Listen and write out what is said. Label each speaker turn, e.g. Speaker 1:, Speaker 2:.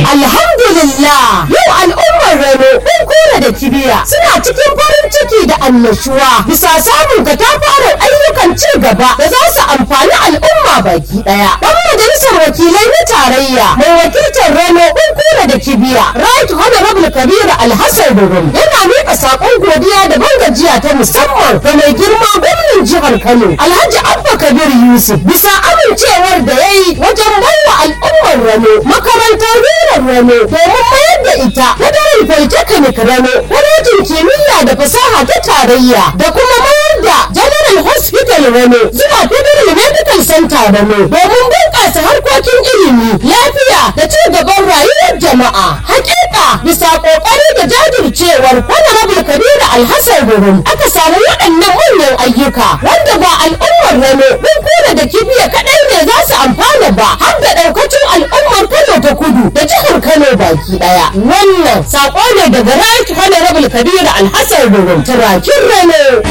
Speaker 1: alhamdulillah yau al'ummar rano kun kura da kibiya suna cikin farin ciki da annashuwa bisa samun katafaren ayyukan ci gaba da za su amfani al'umma baki daya dan majalisar wakilai na tarayya mai wakiltar rano kun kura da kibiya right honorable kabiru alhassan durum yana miƙa saƙon godiya da bangajiya ta musamman ga mai girma gwamnan jihar kano alhaji abba kabir yusuf bisa amincewar da ya yi wajen baiwa al'ummar rano makarantar rurar rano domin mayar da ita federal polytechnic rano kwalejin kimiyya da fasaha ta tarayya da kuma mayar da general hospital rano zuwa federal medical center rano domin bunƙasa harkokin ilimi lafiya da ci gaban rayuwar jama'a hakika bisa ƙoƙari da jajircewar honorable kabiru alhassan gurum aka samu waɗannan manyan ayyuka wanda ba al'ummar rano mun kura da kibiya kaɗai ne za su amfana ba har da ɗaukacin al'ummar kano ta kudu da jihar kano baki ɗaya wannan saƙo ne daga right honorable kabiru alhassan gurum turakin rano